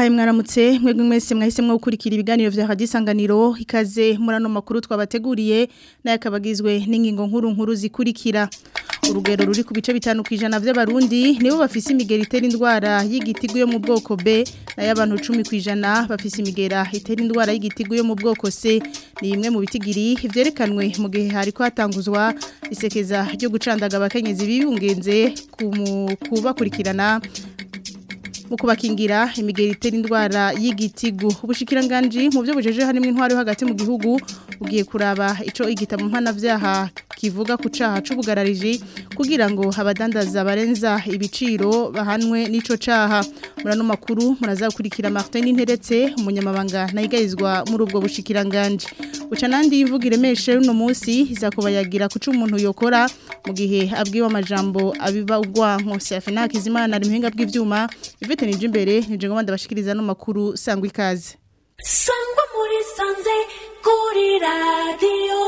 ndabahaye mwaramutse mwebwe mwese mwahisemwo gukurikira ibiganiro vya Radio Isanganiro ikaze murano makuru twabateguriye naye akabagizwe n'ingingo nkuru nkuru zikurikira urugero ruri ku bice bitanu kwijana vy'abarundi nibo bafise imigera itera indwara y'igitigu yo mu bwoko B nayo abantu 10 kwijana bafise imigera itera indwara y'igitigu yo mu bwoko C ni imwe mu bitigiri vyerekanwe mu gihe hariko hatanguzwa isekeza ryo gucandaga abakenyezi bibungenze kubakurikirana mu kubakingira imigeri itera indwara y'igitigu ubushikiranganje mu byo bujeje harimo intwari hagati mu gihugu ugiye kuraba ico igitabo mpana vyaha kivuga ku caha c'ubugarariji kugira ngo abadandaza barenza ibiciro bahanwe n'ico caha murano makuru murazakurikira Martin Interetse umunyamabanga nayigayizwa muri ubwo bushikiranganje uca nandi ivuga iremeshe uno munsi izakubayagira kuca umuntu yokora mu gihe abwiwe amajambo abiba ugwanko Safina Kizimana ari muhinga bw'ivyuma Ivete nije imbere nije ngo bandabashikiriza no makuru sangwa ikaze Sangwa muri sanze kuri radio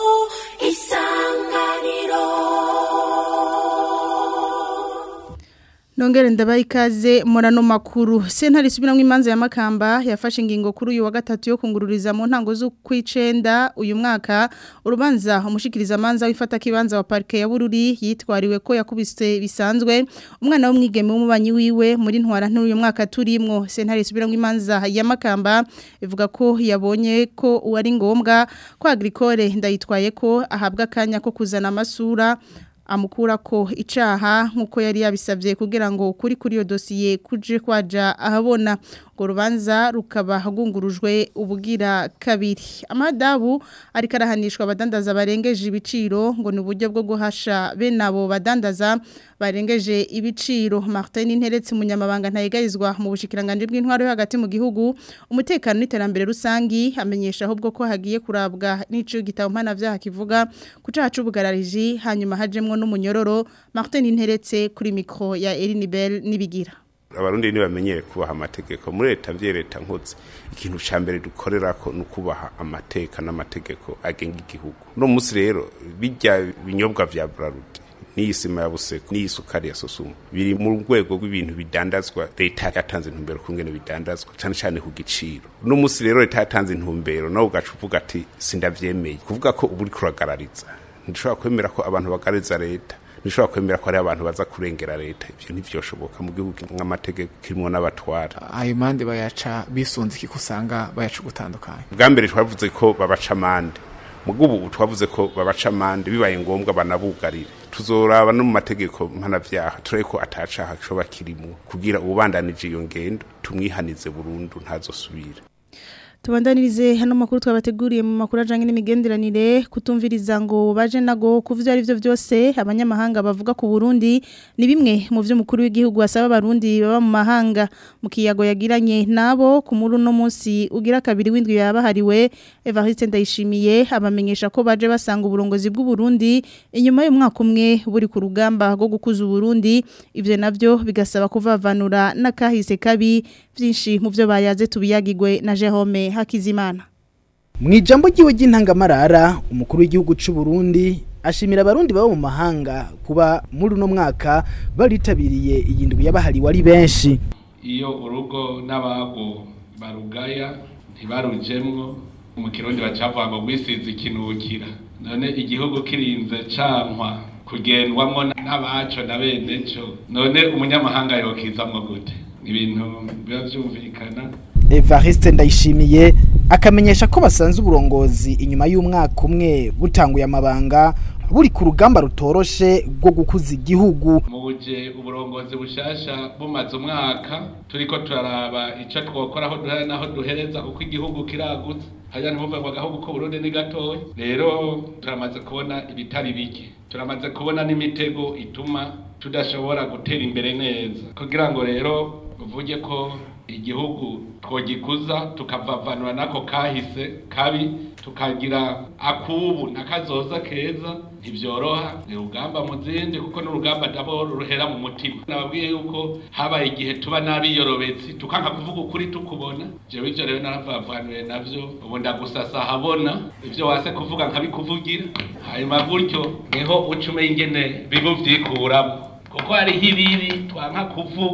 isanganiro Nongere ndabaye ikaze murano makuru sentare subiramwe imanza ya makamba yafashe ingingo kuri uyu wa gatatu yo kungururiza mu ntango z'ukwicenda uyu mwaka urubanza umushikiriza manza wifata kibanza wa parke ya Bururi yitwariwe ko yakubise bisanzwe umwana w'umwigeme w'umubanyi wiwe muri ntwara ntu uyu mwaka turimwo sentare subiramwe imanza ya makamba ivuga ko yabonye ko uwari ngombwa ko agricole ndayitwaye ko ahabwa kanya ko kuzana amasura amukura ko icaha nkuko yari yabisabye kugira ngo kuri kuri iyo dosiye kuje kwaja ahabona ngo rubanza rukaba hagungurujwe ubugira kabiri amadabu ariko arahanishwa abadandaza barengeje ibiciro ngo ni uburyo bwo guhasha bene abo badandaza barengeje ibiciro Martin Interetse umunyamabanga ntayigarizwa mu bushikiranganje bw'intwaro yo hagati mu gihugu umutekano n'iterambere rusangi amenyesha ahubwo ko hagiye kurabwa n'ico gitabo mpana vyaha kivuga kucaha c'ubugarariji hanyuma hajemwo n'umunyororo Martin Interetse kuri mikro ya Elinibel nibigira abarundi ni bamenyere kubaha amategeko muri leta vye leta nkoze ikintu ca mbere dukorerako ni ukubaha amateka n'amategeko agenga igihugu no musi rero bijya binyobwa vya Brarudi n'iyi sima ya buseko n'iyi sukari ya sosumu biri mu rwego rw'ibintu bidandazwa leta yatanze intumbero kungene bidandazwa cane cane ku giciro no musi rero leta yatanze intumbero nawe ugaca uvuga ati sindavyemeye kuvuga ko ubu uriko uragarariza ntidushobora kwemera ko abantu bagarariza leta nishobora kwemera ko ari abantu baza kurengera leta ivyo ntivyoshoboka mu gihugu nk'amategeko kirimo n'abatwara ayo mande bayaca bisunze iki kusanga bayaca gutandukanye bwa mbere twavuze ko babaca amande mugubu ubu twavuze ko babaca amande bibaye ngombwa banabugarire tuzoraba no mu mategeko mpanavyaha turabe ko atacaha coba kirimwo kugira ububandanije iyo ngendo tumwihanize burundu ntazosubira Tubandanirize hano makuru twabateguriye mu makuru ajanye n'imigenderanire kutumviriza ngo baje nago kuvyo ari byo byose abanyamahanga bavuga ku Burundi ni bimwe mu byo mukuru w'igihugu asaba abarundi baba mu mahanga mu kiyago yagiranye nabo ku muri no munsi ugira kabiri windwi yabahariwe Evariste Ndayishimiye abamenyesha ko baje basanga uburongozi bw'u Burundi inyuma y'umwaka umwe buri ku rugamba rwo gukuza Burundi ivyo navyo bigasaba kuvavanura n'akahise kabi byinshi mu byo bayaze tubiyagigwe na Jerome Hakizimana Mwijambo jiwe ry'intangamarara umukuru w'igihugu c'u Burundi ashimira abarundi baba mu mahanga kuba muri uno mwaka baritabiriye iyindwi yabahariwe ari benshi iyo urugo n'abago barugaya ntibarujemwo mu kirundi bacavuga ngo gwisize ikinukira none igihugu kirinze cankwa kugendwamwo n'abaco na bene co none umunyamahanga yokizamwo gute ibintu biba vyumvikana Evariste ndayishimiye akamenyesha ko basanze uburongozi inyuma y'umwaka umwe butanguye amabanga buri ku rugamba rutoroshe rwo gukuza igihugu muje uburongozi bushasha bumaze umwaka turiko turaraba ico twokora aho duhera naho duhereza kuko igihugu kiragutse hajya ntibuve ngo agahugu ko Burundi ni gatoya rero turamaze kubona ibitari bike turamaze kubona n'imitego ituma tudashobora gutera imbere neza kugira ngo rero uvuge ko igihugu twogikuza tukavavanura nako kahise kabi tukagira akubu nakazoza keza ntibyoroha ni urugamba mu zindi kuko n'urugamba ndabo ruhera mu mutima nababwiye yuko habaye igihe tuba n'abiyorobetsi tukanka kuvuga ukuri tukubona jewe ivyo rero naravavanure navyo ubu ndagusasa habona ivyo wase kuvuga nkabikuvugira hanyuma gutyo niho uca umenya ingene biba uvyikuramo kuko hariho ibibi twanka kuvuga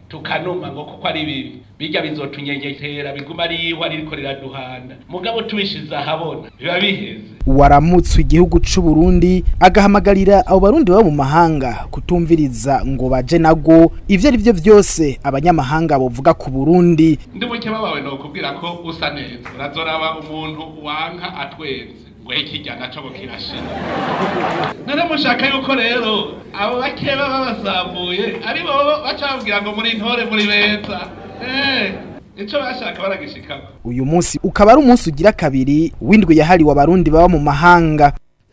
tukanuma ngo kuko ari bibi bijya bizotunyenyekera biguma ari ihwa ririko riraduhana mugabo tubishize ahabona biba biheze waramutswe igihugu c'u Burundi agahamagarira abo barundi baba mu mahanga kutumviriza ngo baje nago ivyo ari byo vyose abanyamahanga bovuga ku Burundi ndi mukeba wawe nokubwira ko usa neza urazoraba umuntu wanka atwenze ngo ikijya naco ngo kirashira none mushaka yuko rero abo bakeba babasambuye ari bo baca babwira ngo muri ntore muri beza eh ico bashaka baragishikako uyu munsi ukaba ari umunsi ugira kabiri w'indwi yahariwe abarundi baba mu mahanga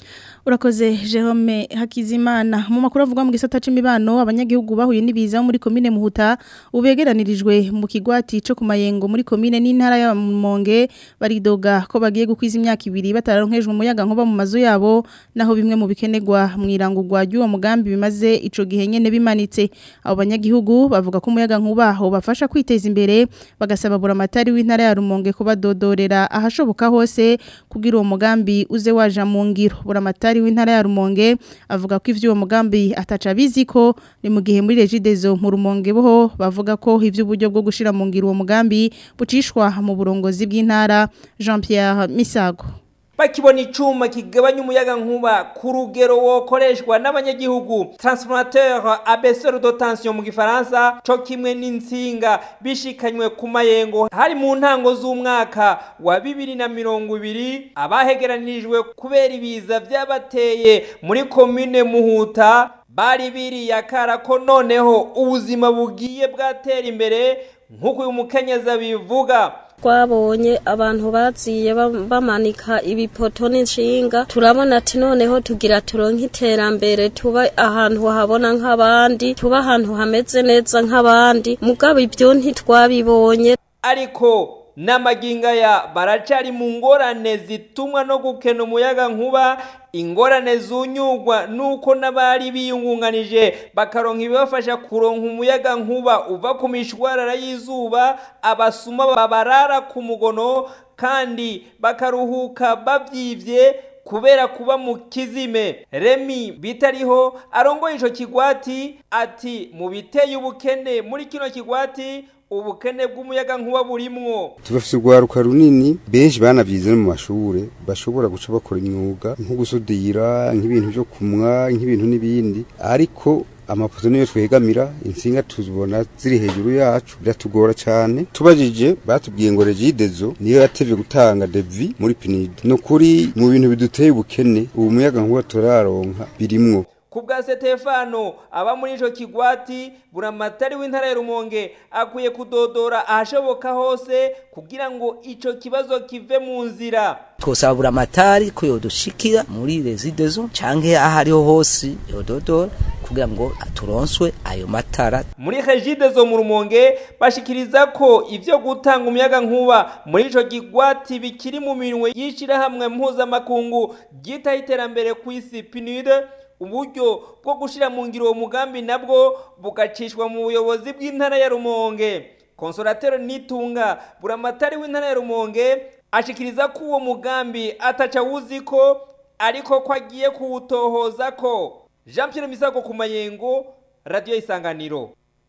Urakoze Jerome Hakizimana mu makuru avuga mu gisata c'imibano abanyagihugu bahuye n'ibiza muri komine Muhuta ubegeranirijwe mu kigwati co kumayengo muri komine n'intara ya Monge baridoga ko bagiye gukwiza imyaka ibiri batararonkejwe umuyaga nkuba mu mazu yabo naho bimwe mu bikenegwa mu irangurwa ry'uwo mugambi bimaze ico gihe nyene bimanitse abo banyagihugu bavuga ko umuyaga nkuba ho bafasha kwiteza imbere bagasaba buramatari w'intara ya Rumonge kubadodorera ahashoboka hose kugira uwo mugambi uze waja mu ngiro buramatari Daktari w'intara ya Rumonge avuga ko ivyo mugambi ataca biziko ni mu gihe muri Regidezo mu Rumonge boho bavuga ko ivyo uburyo bwo gushira mu ngiro uwo mugambi bucishwa mu burongozi bw'intara Jean-Pierre Misago bakibona icuma kigabanya umuyaga nkuba ku rugero wokoreshwa n'abanyagihugu transformateur à baisseur de tension mu gifaransa co kimwe n'insinga bishikanywe ku mayengo hari mu ntango z'umwaka wa bibiri na mirongo ibiri abahegeranirijwe kubera ibiza vyabateye muri komine muhuta bari biriyakara ko noneho ubuzima bugiye bwatera imbere nk'uko uyu mukenyezi bivuga twabonye abantu baziye bamanika ibipoto n'inshinga turabona ati noneho tugira turonke iterambere tuba ahantu habona nk'abandi tuba ahantu hameze neza nk'abandi mugabo ibyo ntitwabibonye ariko n'amaginga ya baracari mu ngorane zitumwa no gukena umuyaga nkuba ingorane zunyugwa nuko n'abari biyungunganije bakaronka ibibafasha kuronka umuyaga nkuba uva ku mishwarara y'izuba abasuma babarara ku mugono kandi bakaruhuka bavyivye kubera kuba mu kizime remi bitariho arongoye ico kigwati ati mu biteye ubukene muri kino kigwati ubukene bw'umuyaga nkuba burimwo tubafise urwaruka runini benshi banavyize no mu mashure bashobora guca bakora imyuga nko gusudira nk'ibintu vyo kumwa nk'ibintu n'ibindi ariko amapoto niyo twegamira insinga tuzibona ziri hejuru yacu biratugora cyane tubajije batubwiye ngo regidezo niyo yatevye gutanga devi muri pinid no kuri mu bintu biduteye ubukene ubu muyaga nkuba turaronka birimwo ku bwa Stefano aba muri ico kigwati buramatari w'intara ya Rumonge akwiye kudodora ahashoboka hose kugira ngo ico kibazo kive mu nzira twosaba buramatari ko yodushikira muri residezo canke ahariho hose yododora kugira ngo turonswe ayo matara muri regidezo mu Rumonge bashikiriza ko ivyo gutanga umuyaga nkuba muri ico kigwati bikiri mu minwe yishira hamwe mpuzamakungu ryitaho iterambere kw'isi PNUD uburyo bwo gushira mu ngiro uwo mugambi nabwo bugacishwa mu buyobozi bw'intara ya Rumonge konsolatero nitunga buramatari w'intara ya Rumonge ashikiriza ko uwo mugambi ataca wuzi ko ariko ko agiye kuwutohoza ko Jean Pierre Misago ku mayengo radio isanganiro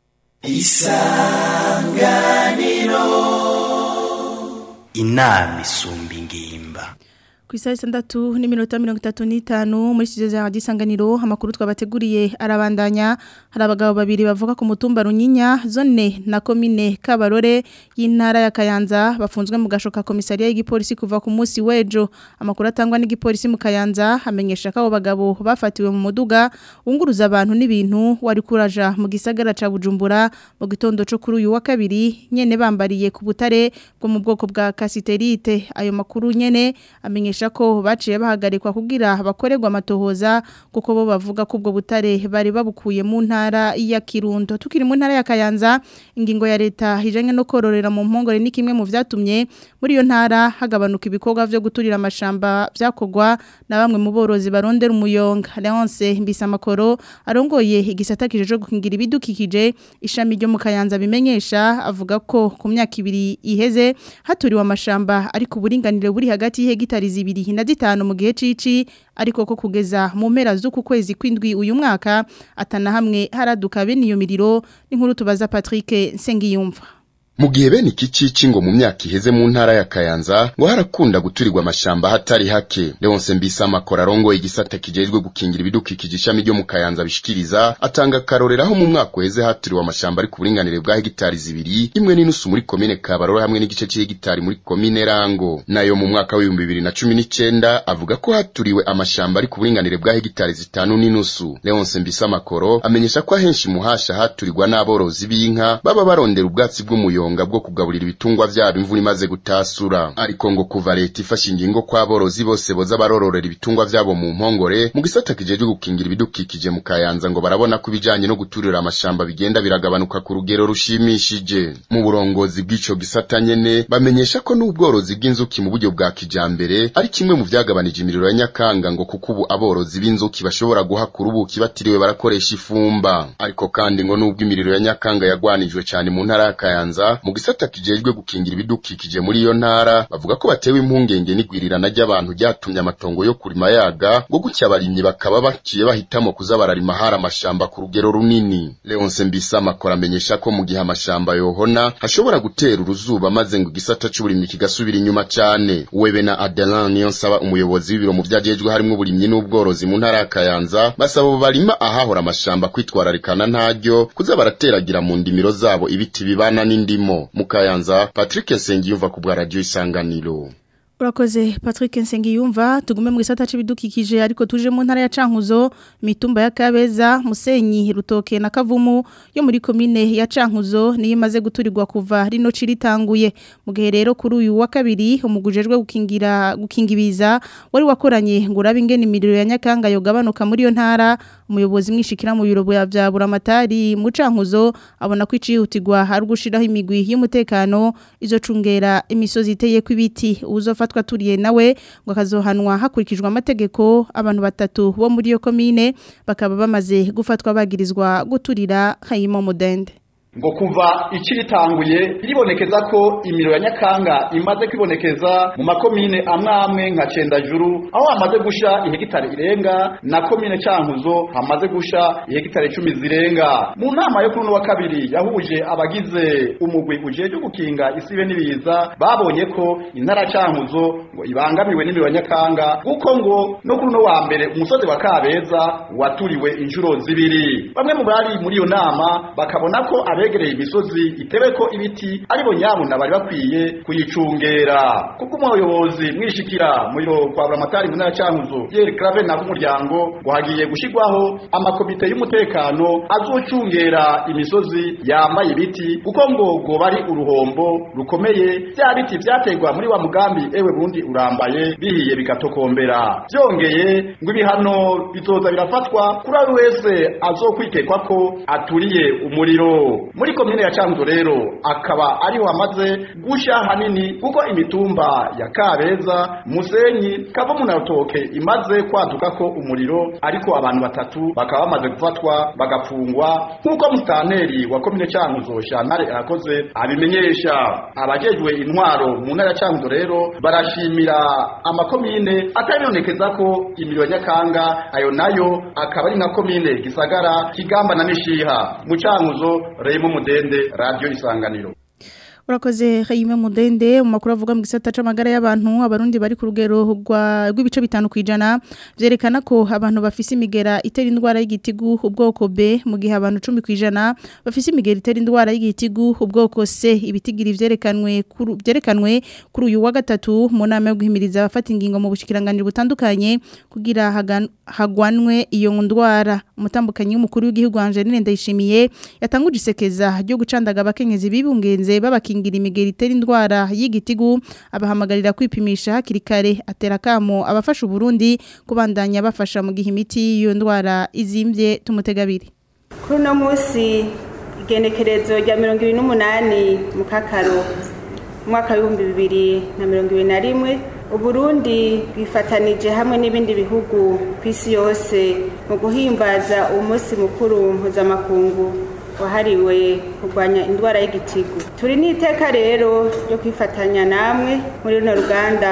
isanganiro inama isumba ingimba ku isaha itandatu n'iminota mirongo itatu n'itanu muri studio za gisanganiro amakuru twabateguriye arabandanya hari abagabo babiri bavuga ku mutumba runyinya zone na komine kabarore y'intara ya kayanza bafunzwe mu gashoka komisariya y'igipolisi kuva ku munsi w'ejo amakuru atangwa n'igipolisi mu kayanza hamenyesha ko abo bagabo bafatiwe mu muduga wunguruza abantu n'ibintu wari kuraja mu gisagara ca bujumbura mu gitondo cyo kuri uyu wa kabiri nyene bambariye ku butare bwo mu bwoko bwa kasiterite ayo makuru nyene amenyesha ko baciye bahagarikwa kugira bakorerwa amatohoza kuko bo bavuga ko ubwo butare bari babukuye mu ntara ya Kirundo tukiri mu ntara ya Kayanza ingingo ya leta hijanye no kororera mu mpongore ni kimwe mu vyatumye muri iyo ntara hagabanuka ibikorwa vyo guturira amashamba vyakogwa na bamwe mu borozi barondera umuyonga Leonce Mbisamakoro arongoye igisata kijeje gukingira ibidukikije ishami ryo mu Kayanza bimenyesha avuga ko ku myaka ibiri iheze haturiwe amashamba ariko uburinganire buri hagati y'hegitari zibiri ibiri na zitanu mu gihe cici ariko ko kugeza mu mpera z'uku kwezi kwindwi uyu mwaka atana hamwe haraduka bene iyo miriro n'inkuru tubaza Patrick Sengiyumva mu gihe bene iki cici ngo mu myaka iheze mu ntara ya Kayanza ngo harakunda guturirwa amashamba hatari hake Leonce Mbisama Korarongo igisata kijejwe gukingira ibidukikije ishami ryo mu Kayanza bishikiriza atanga karorera aho mu mwaka uheze haturiwe amashamba ari ku buringanire bwa hegitari zibiri imwe n'inusu muri komine Kabarore hamwe n'igice c'hegitari muri komine Rango nayo mu mwaka w'ibihumbi bibiri na cumi n'icenda avuga ko haturiwe amashamba ari ku buringanire bwa hegitari zitanu n'inusu Leonce Mbisama Koro amenyesha ko ahenshi muhasha haturirwa n'aborozi b'inka baba barondera ubwatsi bw'umuyo ubuyonga bwo kugaburira ibitungwa vyabo imvura imaze gutasura ariko ngo kuva leta ifashe ingingo ko aborozi bose boza barororera ibitungwa vyabo mu mpongore mu gisata kijejwe gukingira ibidukikije mu kayanza ngo barabona ko ibijanye no guturira amashamba bigenda biragabanuka ku rugero rushimishije mu burongozi bw'ico gisata nyene bamenyesha ko n'ubworozi bw'inzuki mu buryo bwa kijambere ari kimwe mu vyagabanije imiriro ya nyakanga ngo kuko ubu aborozi b'inzuki bashobora guhakura ubuki batiriwe barakoresha ifumba ariko kandi ngo n'ubwo imiriro ya nyakanga yagwanijwe cane mu ntara ya kayanza mu gisata kijejwe gukingira ibidukikije muri iyo ntara bavuga ko batewe impungenge n'igwirirana ry'abantu ryatumye amatongo yo kurima yaga ngo gutya abarimyi bakaba baciye bahitamo kuza bararima hari amashamba ku rugero runini Leonce Mbisama akora amenyesha ko mu gihe amashamba yohona hashobora gutera uruzuba maze ngo igisata c'uburimyi kigasubira inyuma cane webe na Adelan niyo nsaba umuyobozi w'ibiro mu vyajejwe harimwo uburimyi n'ubworozi mu ntara ya Kayanza basaba abo barima ahahora amashamba kwitwararikana ntaryo kuza barateragira mu ndimiro zabo ibiti bibana n'indimo mu Kayanza Patrick Nsengiyumva ku bwa radio isanganiro Urakoze Patrick Nsengiyumva tugume mu gisata c'ibidukikije ariko tuje mu ntara ya Cankuzo mitumba ya Kabeza Musenyi Rutoke na Kavumu yo muri komine ya Cankuzo niyo imaze guturirwa kuva rino ciritanguye mu gihe rero kuri uyu wa kabiri umugujejwe gukingira gukingibiza wari wakoranye ngo urabe ingene imiriro ya Nyakanga yogabanuka muri yo ntara umuyobozi mwishikira mu biro bya Buramatari mu Cankuzo abona ko icihutirwa hari gushiraho imigwi y'umutekano izocungera imisozi iteye kw'ibiti uzofa twaturiye nawe ngo akazohanwa hakurikijwe amategeko abantu batatu bo muri iyo komine bakaba bamaze gufatwa bagirizwa guturira Hayimo Mudende ngo kuva ikiritanguye biribonekeza ko imiriro ya nyakanga imaze kwibonekeza mu makomine amwe amwe nka Cendajuru aho hamaze gusha ihegitari irenga na komine Cankuzo hamaze gusha ihegitari icumi zirenga mu nama yo kuri uno wa kabiri yahuje abagize umugwi ujeje gukinga isibe n'ibiza babonye ko intara Cankuzo ngo ibangamiwe n'imiriro ya nyakanga kuko ngo no kuri uno wa mbere umusozi wa Kabeza waturiwe inshuro zibiri bamwe mu bari muri iyo nama bakabona ko abegereye imisozi itewe ko ibiti aribo nyabuna bari bakwiye kuyicungera kuko umuyobozi mwishikira mu biro kwa buramatari mu ntara cankuzo Pierre Clave na umuryango ngo hagiye gushigwaho amakomite y'umutekano azocungera imisozi yambaye ibiti kuko ngo ngo bari uruhombo rukomeye bya biti vyategwa muri wa mugambi ewe bundi urambaye bihiye bigatokombera byongeye ngo ibihano bizoza birafatwa kuri ari wese azokwikekwa ko aturiye umuriro muri komine ya Cankuzo rero akaba ariho hamaze gusha hanini kuko imitumba ya Kabeza Musenyi Kavumu na Rutoke imaze kwaduka ko umuriro ariko abantu batatu bakaba bamaze gufatwa bagafungwa nkuko mustaneri wa komine Cankuzo Shantare arakoze abimenyesha abajejwe intwaro mu ntara ya Cankuzo rero barashimira amakomine atabonekeza ko imiriro nyakanga ayo nayo akaba ari nka komine Gisagara Kigamba na Mishiha mu Cankuzo Reyimo Mudende Radio Isanganiro Urakoze Hayime Mudende mu makuru avuga mu gisata c'amagara y'abantu abarundi bari ku rugero rw'ibice bitanu kwijana vyerekana ko abantu bafise imigera itera indwara y'igitigu ubwoko B mu gihe abantu 10 kwijana bafise imigera itera indwara y'igitigu ubwoko C ibitigiri vyerekanwe kuri vyerekanwe kuri uyu wa gatatu mu nama yo guhimiriza abafata ingingo mu bushikiranganiro butandukanye kugira hagwanwe iyo ndwara umutambukanyi w'umukuru w'igihugu Angeline Ndayishimiye yatanguje isekeza ryo gucandaga abakenyezi bibungenze babaki gukingira imigeri itera indwara y'igitigu abahamagarira kwipimisha hakiri kare atera kamo abafasha Burundi kubandanya bafasha mu gihe imiti y'iyo ndwara izimbye tumutegabiri kuri uno munsi igenekerezo rya mirongo ibiri n'umunani mu kakaro umwaka w'ibihumbi bibiri na mirongo ibiri na rimwe uburundi bwifatanije hamwe n'ibindi bihugu ku isi yose mu guhimbaza umunsi mukuru mpuzamakungu wahariwe kurwanya indwara y'igitigu turi n'iteka rero ryo kwifatanya namwe muri runo ruganda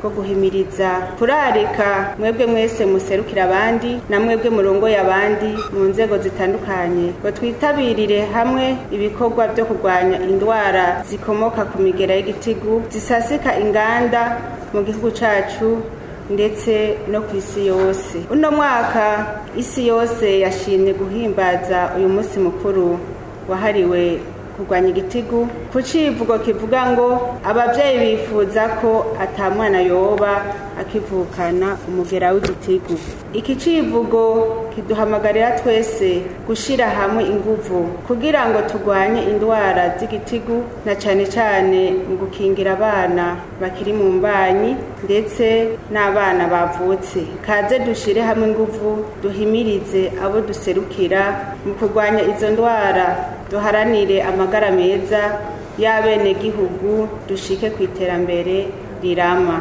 bwo guhimiriza kurarika mwebwe mwese muserukira abandi na mwebwe murongoye abandi mu nzego zitandukanye ngo twitabirire hamwe ibikorwa byo kurwanya indwara zikomoka ku migera y'igitigu zisasika inganda mu gihugu cacu ndetse no ku isi yose uno mwaka isi yose yashimye guhimbaza uyu munsi mukuru wahariwe kurwanya igitigu ku civugo kivuga ngo abavyeyi bifuza ko ata mwana yoba akivukana umugera w'igitigu iki civugo kiduhamagarira twese gushira hamwe inguvu kugira ngo turwanye indwara z'igitigu na cane cane mu gukingira abana bakiri mu mbanyi ndetse n'abana bavutse kaze dushire hamwe inguvu duhimirize abo duserukira mu kurwanya izo ndwara duharanire amagara meza y'abenegihugu dushike ku iterambere rirama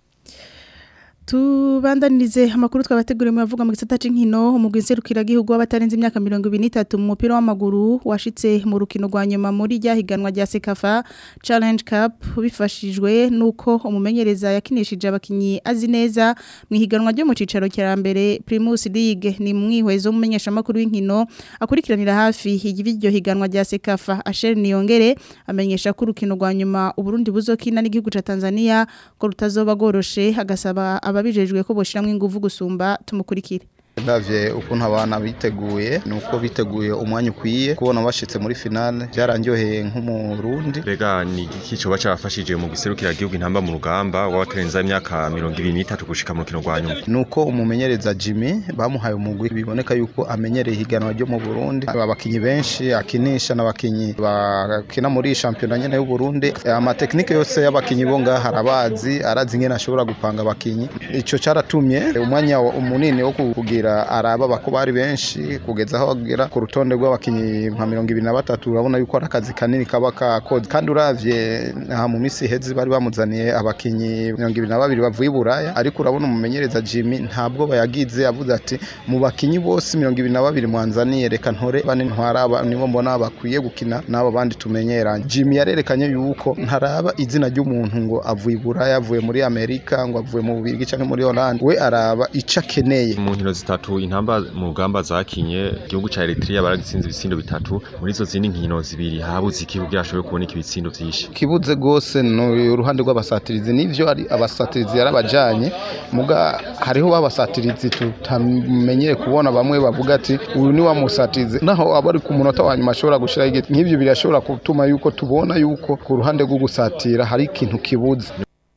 tubandanirize amakuru twabateguriye mu bavuga mu gisata c'inkino umugwi nserukiragihugu w'abatarenze imyaka mirongo ibiri n'itatu mu mupira w'amaguru washitse mu rukino rwa nyuma muri rya higanwa rya sekafa challenge cup bifashijwe n'uko umumenyereza yakinishije abakinyi azi neza mu ihiganwa ryo mu cicaro cya mbere primus league ni mwihwezo w'umumenyeshamakuru w'inkino akurikiranira hafi iryo higanwa rya sekafa asheri niyongere amenyesha ko urukino rwa nyuma uburundi buzokina n'igihugu ca tanzania ko rutazoba rworoshe agasaba ababijejwe ko boshiramwe ingufu gusumba tumukurikire ndavye ukuntu abana biteguye nuko biteguye umwanya ukwiye kubona bashitse muri finale byarandyoheye nk'umurundi Bega ni iki coba cyafashije mu giserukira gihugu intamba mu rugamba w'abatarenza imyaka 23 gushika mu rukino rwa nyuma nuko umumenyereza Jimmy bamuhaye umugwi biboneka yuko amenyereye higanwa ryo mu Burundi abakinyi benshi akinisha n'abakinyi bakina muri championnat nyene y'u Burundi amateknike yose y'abakinyi bo ngaha arabazi arazi ngene ashobora gupanga abakinyi ico caratumye umwanya munini wo kugira araba bako bari benshi kugeza aho bagera ku rutonde rw'abakinyi nka mirongo ibiri na batatu urabona yuko ari akazi kanini kaba kakoze kandi uravye aha mu misi iheze bari bamuzaniye abakinyi mirongo ibiri na babiri bavuye i buraya ariko urabona umumenyereza jimmy ntabwo bayagize avuze ati mu bakinyi bose mirongo ibiri na babiri mwanzaniye reka ntore bane ntwara nibo mbona bakwiye gukina n'abo bandi tumenyeranye jimmy yarerekanye yuko ntaraba izina ry'umuntu ngo avuye i buraya avuye muri amerika ngo avuye mu bubirigi cyangwa muri holland we araba ico akeneye mu nkino zitatu intamba mu rugamba zakinye igihugu ca Eritrea baragitsinze ibitsindo bitatu muri izo zindi nkino zibiri habuze iki kugira ashobore kubona ibitsindo vyinshi kibuze gose no uruhande rw'abasatirizi nivyo ari abasatirizi yarabajanye muga hariho babasatirizi tutamenyere kubona bamwe bavuga ati uyu ni wa musatirizi naho abari ku munota wa nyuma ashobora gushira igiti nk'ivyo birashobora gutuma yuko tubona yuko ku ruhande rwo gusatira hari ikintu kibuze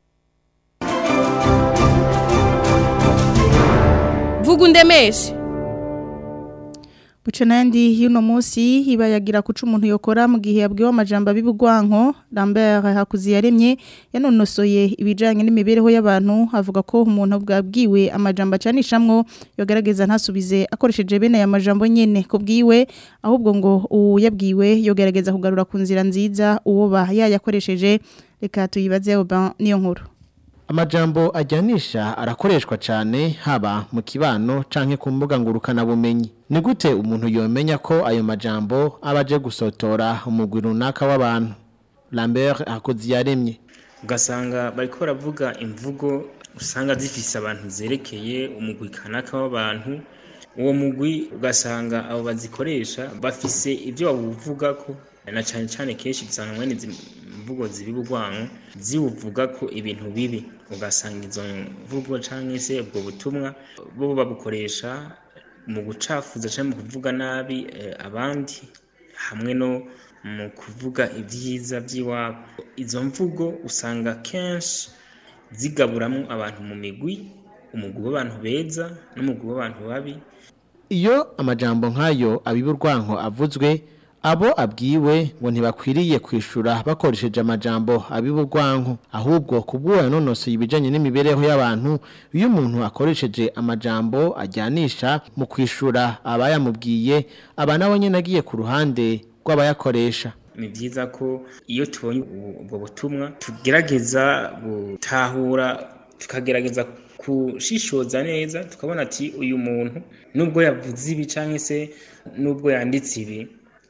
vuga undemeshe Buca nandi y'uno munsi ibayagira kuca umuntu yokora mu gihe yabwiwe amajambo abibugwanko Lambert Hakuziyaremye yanonosoye ibijanye n'imibereho y'abantu avuga ko umuntu bwabwiwe amajambo acanishamwo yogerageza ntasubize akoresheje bene aya majambo nyene kubwiwe ahubwo ngo uyabwiwe yogerageza kugarura ku nzira nziza uwo ba yayakoresheje reka tuyibaze Oban niyo nkuru Amajambo ajyanisha arakoreshwa cyane haba mu kibano canke ku mbuga ngurukana bumenyi. Ni gute umuntu yomenya ko ayo majambo abaje gusotora umugwi runaka w'abantu? Lambert Hakuziyaremye. ugasanga bariko baravuga imvugo usanga zifise abantu zerekeye umugwi kanaka w'abantu uwo mugwi ugasanga abo bazikoresha bafise ibyo bawuvuga ko na cyane cyane kenshi usanga mwene izi mvugo zibibugwanko ziwuvuga ko ibintu bibi ugasanga izo mvugo cyangwa se ubwo butumwa bo babukoresha mu gucafuza cyangwa mu kuvuga nabi eh, abandi hamwe no mu kuvuga ibyiza by'iwabo izo mvugo usanga kenshi zigaburamo abantu mu migwi umugwi w'abantu beza n'umugwi w'abantu babi Iyo amajambo nk'ayo abiburwanko avuzwe abo abwiwe ngo ntibakwiriye kwishura bakoresheje amajambo abiburwanko ahubwo kubwo yanonosoye ibijanye n'imibereho y'abantu iyo umuntu akoresheje amajambo ajyanisha mu kwishura abayamubwiye aba nabo nyene agiye ku ruhande rw'abayakoresha ni byiza ko iyo tubonye ubu- ubwo butumwa tugerageza gutahura tukagerageza kushishoza neza tukabona ati uyu muntu nubwo yavuze ibi cyangwa se nubwo yanditse ibi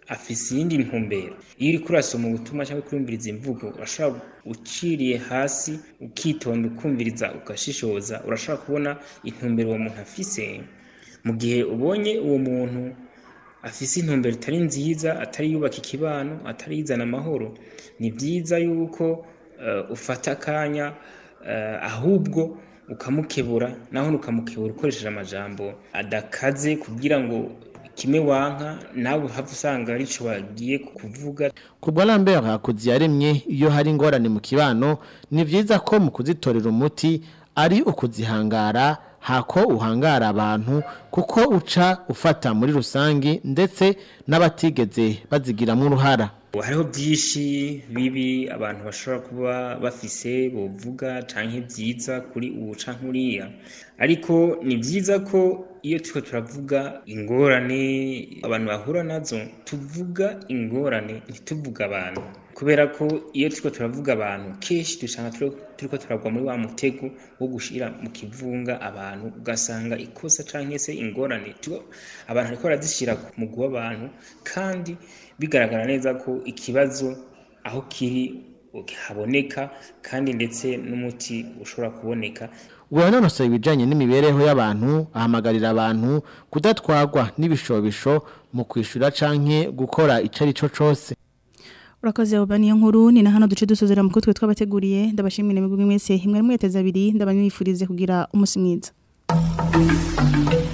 afise iyindi ntumbero iyo uriko urasoma ubutumwa cyangwa kurumviriza imvugo urashobora uciriye hasi ukitonda ukumviriza ugashishoza urashobora kubona intumbero uwo muntu afise mu gihe ubonye uwo muntu afise intumbero itari nziza atari yubaka ikibano atari yizana amahoro ni byiza yuko uh, ufata akanya uh, ahubwo ukamukebura naho ukamukebura ukoresheje amajambo adakaze kugira ngo kimwe wanka nawe uhava usanga arico wagiye kuvuga kubwa Lambert hakuzi yaremye iyo hari ingorane mu kibano ni vyiza ko mu kuzitorera umuti ari ukuzihangara hako uhangara abantu kuko uca ufata muri rusangi ndetse n'abatigeze bazigiramo uruhara hariho byinshi bibi abantu bashobora kuba bafise bovuga canke byiza kuri ubu canke uriya ariko ni byiza ko iyo turiko turavuga ingorane abantu bahura nazo tuvuga ingorane ntituvuga abantu kubera ko iyo turiko turavuga abantu kenshi dusanga turiko turagwa muri wa mutego wo gushira mu kivunga abantu ugasanga ikosa canke se ingorane abantu ariko barazishira ku mugwi w'abantu kandi bigaragara neza ko ikibazo aho kiri haboneka kandi ndetse n'umuti ushobora kuboneka Uwanonosoye ibijanye n'imibereho y'abantu ahamagarira abantu kudatwagwa n'ibishobisho mu kwishura canke gukora icari co cose Urakoze ubani nkuru ni na hano duce dusozera mu kutwe twabateguriye ndabashimira imigwi mwese imwe mweteza abiri ndabanyifurize kugira umunsi mwiza